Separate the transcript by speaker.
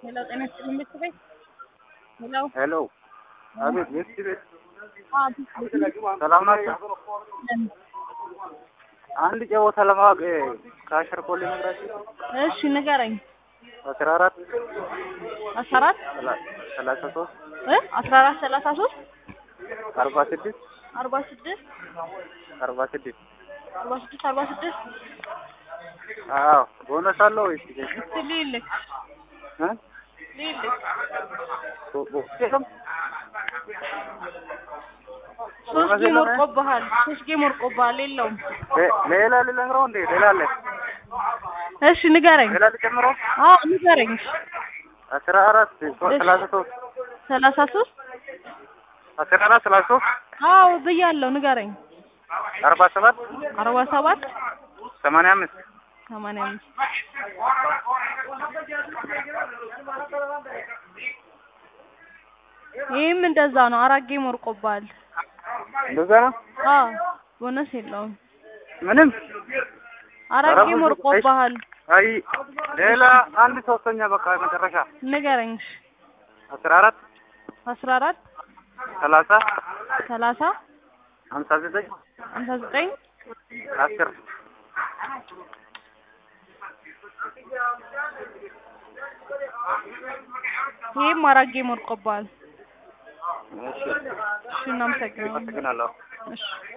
Speaker 1: ሄሎ ጤና ይስጥልኝ ቤት ቤት ሄሎ
Speaker 2: ሄሎ አቤት ቤት ቤት
Speaker 1: አዎ ቤት ቤት
Speaker 2: ሰላም ናቸው። አንድ ጨዋታ ለማወቅ ከአሸር ኮሌ ነግራችሁ
Speaker 1: እሺ ንገረኝ
Speaker 2: አስራ አራት
Speaker 1: አስራ አራት
Speaker 2: ሰላሳ ሶስት
Speaker 1: እ አስራ አራት ሰላሳ ሶስት
Speaker 2: አርባ ስድስት
Speaker 1: አርባ ስድስት
Speaker 2: አርባ ስድስት
Speaker 1: አርባ ስድስት አርባ ስድስት
Speaker 2: አዎ ቦነስ አለው ወይስ
Speaker 1: እስቲ ልይልክ
Speaker 2: እ
Speaker 1: ልይልክ
Speaker 2: ቦ- ቦ- የለም?
Speaker 1: ሶስት ጌም ወርቆብሃል ሶስት ጌም ወርቆብሃል የለውም
Speaker 2: ሌ- ሌላ ልነግረው እንዴ ሌላ አለ
Speaker 1: እሺ ንገረኝ
Speaker 2: ሌላ ልጨምረው
Speaker 1: አዎ ንገረኝ
Speaker 2: አስራ አራት ሶ- ሰላሳ ሶስት
Speaker 1: ሰላሳ ሶስት
Speaker 2: አስራ አራት ሰላሳ ሶስት
Speaker 1: አዎ ብያለሁ ንገረኝ
Speaker 2: አርባ ሰባት
Speaker 1: አርባ ሰባት
Speaker 2: ሰማንያ አምስት
Speaker 1: ሰማንያ አምስት ይህም እንደዛ ነው አራት ጌም ወርቆብሃል
Speaker 2: እንደዛ ነው
Speaker 1: አዎ ቦነስ የለውም
Speaker 2: ምንም
Speaker 1: አራት
Speaker 2: ኧረ
Speaker 1: ጌም
Speaker 2: ብዙ-
Speaker 1: ወርቆብሃል
Speaker 2: አይ ሌላ አንድ ሶስተኛ በቃ መጨረሻ
Speaker 1: ንገረኝ እሺ
Speaker 2: አስራ አራት
Speaker 1: አስራ አራት
Speaker 2: ሰላሳ
Speaker 1: ሰላሳ
Speaker 2: ሀምሳ ዘጠኝ
Speaker 1: ሀምሳ ዘጠኝ
Speaker 2: አስር
Speaker 1: ይህም አራት ጌም ወርቆብሃል
Speaker 2: እሺ
Speaker 1: እሺ እናመሰግናለን
Speaker 2: አመሰግናለሁ
Speaker 1: እሺ